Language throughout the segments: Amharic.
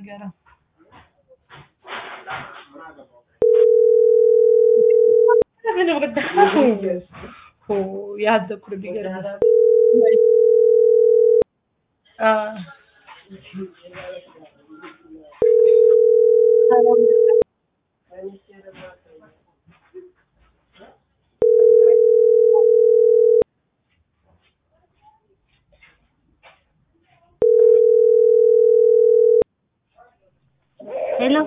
ነገር ያዘኩር ቢገርም ሄሎ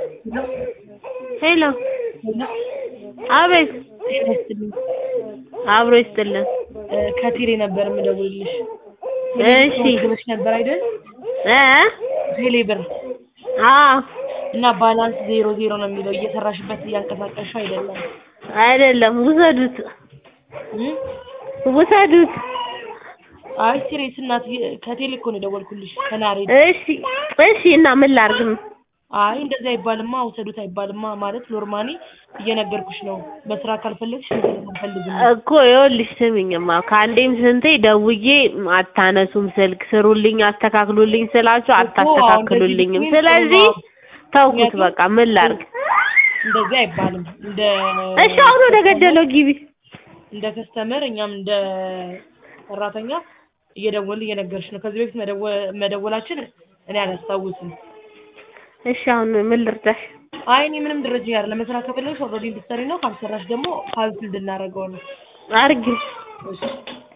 ሄሎ አቤት አብሮ ይስጥልን ከቴሌ ነበር የምደውልልሽ እሺ ብለሽ ነበር አይደል እ ቴሌ ብር አዎ እና ባላንስ ዜሮ ዜሮ ነው የሚለው እየሰራሽበት እያንቀሳቀስሽ አይደለም አይደለም ውሰዱት እም? ውሰዱት አይ ሲሪየስ እናት ከቴሌ እኮ ነው የደወልኩልሽ ከናሬ እሺ እሺ እና ምን ላድርግ አይ እንደዚህ አይባልማ ውሰዱት አይባልማ ማለት ኖርማሊ እየነገርኩሽ ነው በስራ ካልፈለግሽ መስራት አልፈልግም እኮ ይኸውልሽ ስሚኝማ ከአንዴም ስንቴ ደውዬ አታነሱም ስልክ ስሩልኝ አስተካክሉልኝ ስላችሁ አታስተካክሉልኝም እንደዚህ ስለዚህ ነው። ተውኩት በቃ ምን ላድርግ እንደዚህ አይባልም እንደ እሺ አሁን ወደ ገደለው ግቢ እንደ ከስተመር እኛም እንደ ሰራተኛ እየደወልን እየነገርሽ ነው ከዚህ በፊት መደወ- መደወላችን እኔ አላስታውስም እሺ አሁን ምን ልርዳሽ አይ እኔ ምንም ደረጃ ያለ ለመስራት ከፈለግሽ ኦልሬዲ እንድትሰሪ ነው ካልሰራሽ ደግሞ ካንስል እንድናደርገው ነው አርጊው እሺ